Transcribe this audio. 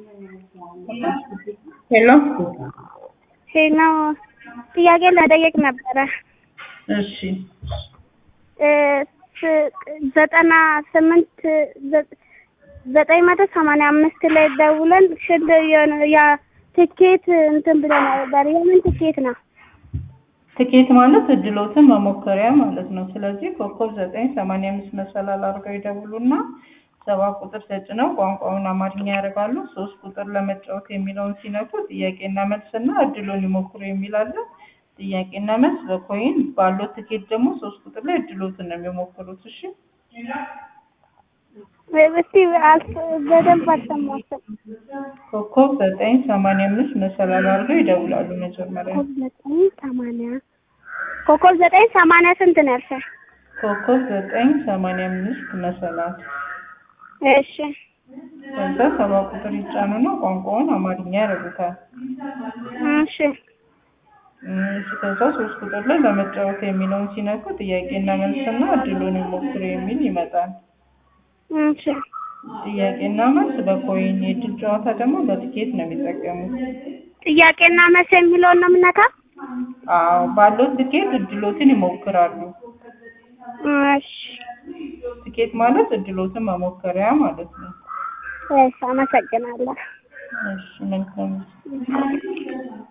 ሄሎ ሄሎ ጥያቄ ለጠየቅ ነበረ። እሺ እ ስ- ዘጠና ስምንት ዘ- ዘጠኝ መቶ ሰማንያ አምስት ላይ ደውለን ሽል የሆነ ያ ትኬት እንትን ብለን ነበር። የምን ትኬት ነው? ትኬት ማለት እድሎትን መሞከሪያ ማለት ነው። ስለዚህ ኮከብ ዘጠኝ ሰማንያ አምስት መሰላል አድርገው ይደውሉና ሰባ ቁጥር ተጭነው ቋንቋውን አማርኛ ያደርጋሉ። ሶስት ቁጥር ለመጫወት የሚለውን ሲነኩ ጥያቄና መልስና እድሉን ይሞክሩ የሚል አለ። ጥያቄና መልስ በኮይን ባለው ትኬት ደግሞ ሶስት ቁጥር ላይ እድሎትን ነው የሚሞክሩት። እሺ እስቲ አልፍ በደንብ አልሰማሁትም። ኮከብ ዘጠኝ ሰማንያ አምስት መሰላል አድርገው ይደውላሉ መጀመሪያ ኮከብ ዘጠኝ ሰማንያ ኮከብ ዘጠኝ ሰማንያ ስንት ነው ያልሽኝ? ኮከብ ዘጠኝ ሰማንያ አምስት መሰላል እሺ ከዛ ሰባ ቁጥር ይጫኑና ቋንቋውን አማርኛ ያደርጉታል። እሺ እሺ ከዛ ሶስት ቁጥር ላይ ለመጫወት የሚለውን ሲነኩ ጥያቄና መልስና እድሉን ይሞክሩ የሚል ይመጣል። እሺ ጥያቄና መልስ በኮይን የእድል ጨዋታ ደግሞ በትኬት ነው የሚጠቀሙት። ጥያቄና መልስ የሚለውን ነው የምነካው? አዎ ባለው ትኬት እድሎትን ይሞክራሉ። እሺ ትኬት ማለት እድሎትን መሞከሪያ ማለት ነው። እሺ አመሰግናለሁ። እሺ መልካም